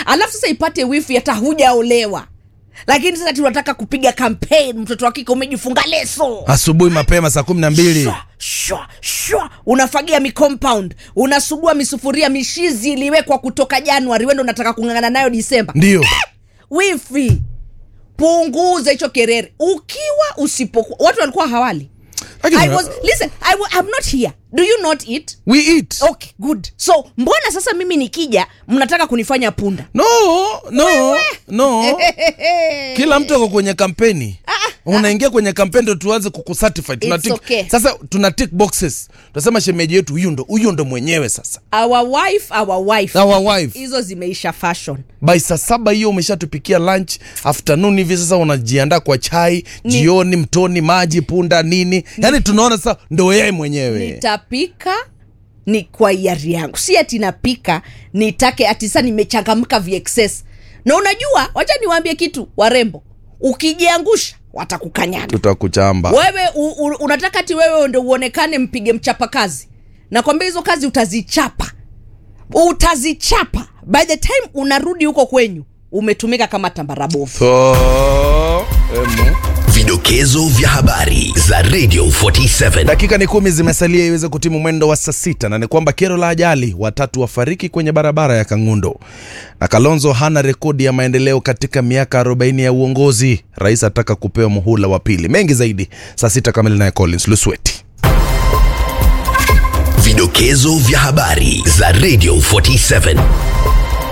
alafu sasa ipate wifi hata hujaolewa lakini sasa tunataka kupiga campaign mtoto wa kike umejifunga leso asubuhi mapema saa kumi na mbili Shwa, shwa, shwa. unafagia micompound unasugua misufuria mishizi iliwekwa kutoka januari wendo unataka kung'ang'ana nayo disemba ndio wifi punguza hicho kerere ukiwa usipokuwa watu walikuwa hawali Lakini- I was, listen, I, wa- I'm not here do you not eat we eat okay good so mbona sasa mimi nikija mnataka kunifanya punda no no no kila mtu ako kwenye kampeni unaingia kwenye kampeni ndo tuanze kukucertify tuna It's tick, okay. sasa tuna tick boxes tunasema shemeji yetu huyu ndo huyu ndo mwenyewe sasa our wife our wife our wife hizo zimeisha fashion by saa saba hiyo umeshatupikia lunch afternoon hivi sasa unajiandaa kwa chai jioni mtoni maji punda nini yaani tunaona sasa ndo yeye mwenyewe nitapika ni kwa hiari yangu si ati napika nitake ati sa nimechangamka vexes na unajua wacha niwaambie kitu warembo ukijiangusha watakukanyaga tutakuchamba wewe u, u, unataka ti wewe ndo uonekane mpige mchapa kazi nakwambia hizo kazi utazichapa utazichapa by the time unarudi huko kwenyu umetumika kama tambarabovu so, emu. Vidokezo vya habari za Radio 47. dakika ni kumi zimesalia iweze kutimu mwendo wa saa sita na ni kwamba kero la ajali watatu wafariki kwenye barabara ya kangundo na kalonzo hana rekodi ya maendeleo katika miaka 40 ya uongozi rais ataka kupewa muhula wa pili mengi zaidi saa sita kamili naye collins lusweti Vidokezo vya habari za Radio 47.